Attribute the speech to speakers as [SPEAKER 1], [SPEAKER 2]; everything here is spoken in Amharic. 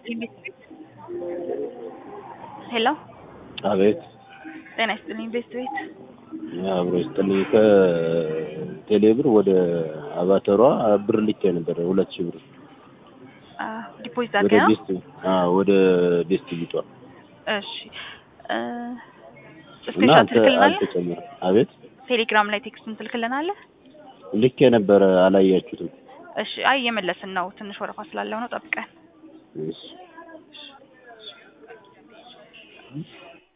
[SPEAKER 1] ይስጥልኝ ቤት ሄሎ
[SPEAKER 2] አቤት
[SPEAKER 1] ጤና ይስጥልኝ ቤት ቤት
[SPEAKER 2] አብሮ ይስጥልኝ። ከቴሌብር ወደ አባተሯ ብር ልኬ ነበር ሁለት ሺህ ብር
[SPEAKER 1] ዲፖዚት
[SPEAKER 2] ወደ
[SPEAKER 1] አድርገህ ነው?
[SPEAKER 2] ቤስት አዎ ወደ ቤስት ቢጧ
[SPEAKER 1] እሺ እ
[SPEAKER 2] እና
[SPEAKER 1] ስክሪንሾት
[SPEAKER 2] አልተ-
[SPEAKER 1] ትልክልናለህ?
[SPEAKER 2] አልተጨመረም። አቤት
[SPEAKER 1] ቴሌግራም ላይ ቴክስቱን ትልክልናለህ?
[SPEAKER 2] ልኬ ነበረ አላያችሁትም።
[SPEAKER 1] እሺ አይ እየመለስን ነው። ትንሽ ወረፋ ስላለው ነው ጠብቀን።
[SPEAKER 2] እሺ